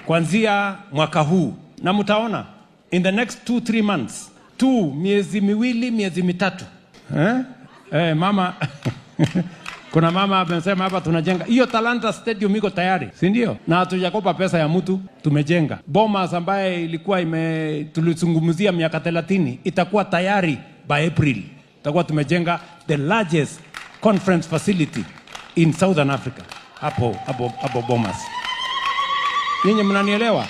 kuanzia mwaka huu, na mtaona in the next two three months tu, miezi miwili miezi mitatu eh? Eh, mama kuna mama amesema hapa tunajenga hiyo Talanta Stadium iko tayari, si ndio? Na hatujakopa pesa ya mtu, tumejenga. Bomas ambaye ilikuwa ime tulizungumzia miaka 30 itakuwa tayari by April, itakuwa tumejenga the largest conference facility in Southern Africa hapo hapo hapo Bomas. Nyinyi mnanielewa?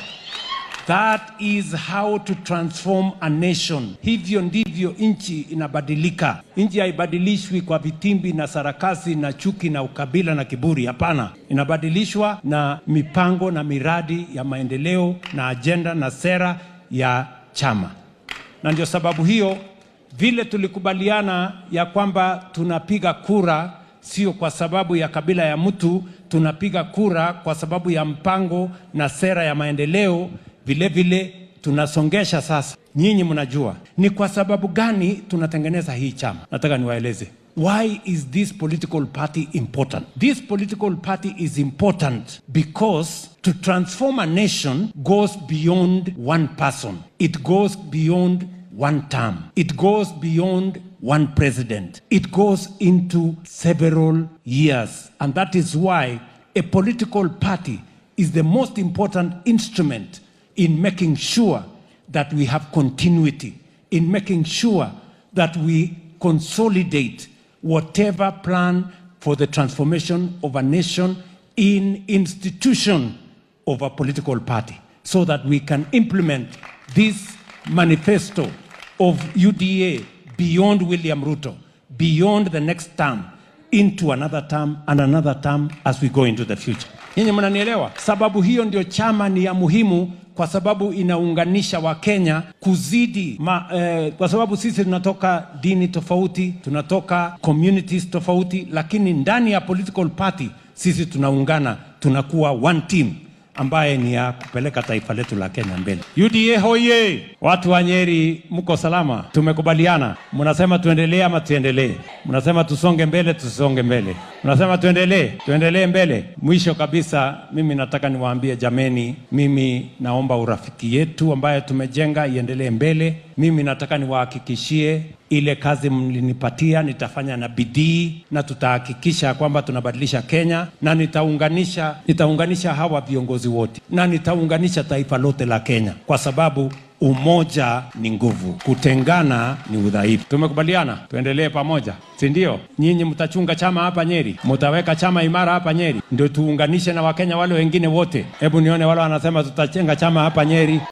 That is how to transform a nation. Hivyo ndivyo nchi inabadilika. Nchi haibadilishwi kwa vitimbi na sarakasi na chuki na ukabila na kiburi. Hapana, inabadilishwa na mipango na miradi ya maendeleo na ajenda na sera ya chama, na ndio sababu hiyo vile tulikubaliana ya kwamba tunapiga kura sio kwa sababu ya kabila ya mtu, tunapiga kura kwa sababu ya mpango na sera ya maendeleo. Vile vile tunasongesha sasa. Nyinyi mnajua ni kwa sababu gani tunatengeneza hii chama. Nataka niwaeleze why is this political party important. This political party is important because to transform a nation goes beyond one person. It goes beyond one term. It goes beyond one president. It goes into several years. And that is why a political party is the most important instrument in making sure that we have continuity, in making sure that we consolidate whatever plan for the transformation of a nation in institution of a political party so that we can implement this manifesto of UDA beyond William Ruto, beyond the next term, into another term and another term as we go into the future. Nyinyi mnanielewa? Sababu hiyo ndio chama ni ya muhimu kwa sababu inaunganisha Wakenya kuzidi ma, eh, kwa sababu sisi tunatoka dini tofauti, tunatoka communities tofauti, lakini ndani ya political party sisi tunaungana, tunakuwa one team ambaye ni ya kupeleka taifa letu la Kenya mbele. UDA hoye! Watu wa Nyeri, mko salama? Tumekubaliana, mnasema tuendelee ama tuendelee? Mnasema tusonge mbele, tusonge mbele? Mnasema tuendelee, tuendelee mbele? Mwisho kabisa, mimi nataka niwaambie jameni, mimi naomba urafiki yetu ambayo tumejenga iendelee mbele. Mimi nataka niwahakikishie ile kazi mlinipatia nitafanya na bidii na tutahakikisha kwamba tunabadilisha Kenya na nitaunganisha, nitaunganisha hawa viongozi wote na nitaunganisha taifa lote la Kenya kwa sababu umoja ni nguvu, kutengana ni udhaifu. Tumekubaliana tuendelee pamoja, si ndio? Nyinyi mtachunga chama hapa Nyeri, mtaweka chama imara hapa Nyeri, ndio tuunganishe na Wakenya wale wengine wote. Hebu nione wale wanasema tutachenga chama hapa Nyeri.